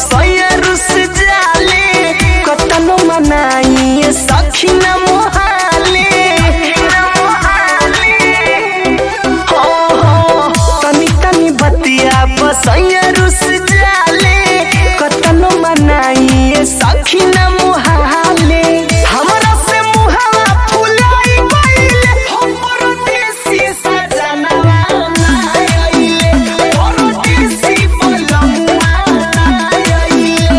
सैया रुस जाले कतनो मनाई सखी न मोहाले हो हो तनी तनी बतिया बसैया रुस जाले कतनो मनाई सखी न मोहाले हमरा से मुहावा फुलाई गइले हम परदेसी सजनवा ना आइले परदेसी बलमुआ ना आइले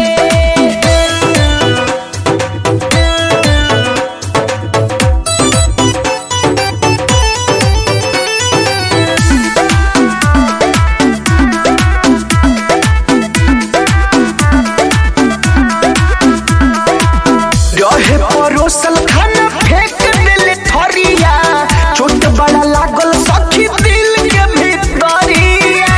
रहे परोसल खाना फेंक दिल थरिया चोट बड़ा लागल सखी दिल के भीतरिया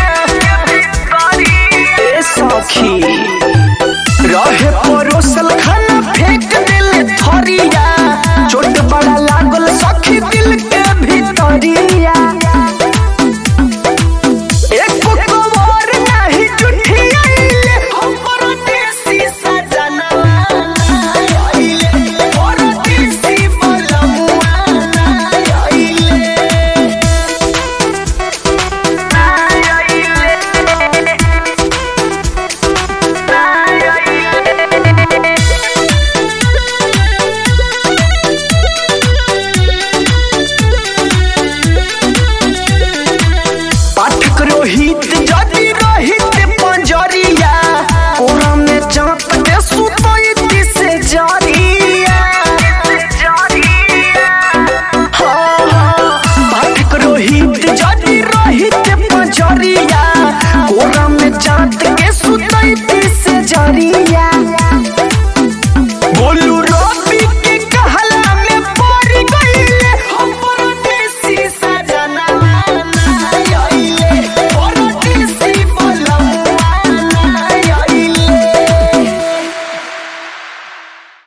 ए सखी रहे परोसल खाना फेंक दिल थरिया चोट बड़ा लागल सखी दिल के भीतरिया एको कवर नाही जुठियाइले हम परदेसी सजनवा ना आइले परदेसी बलमुआ ना आइले ना आइले ना आइले पाठक रोहित जदि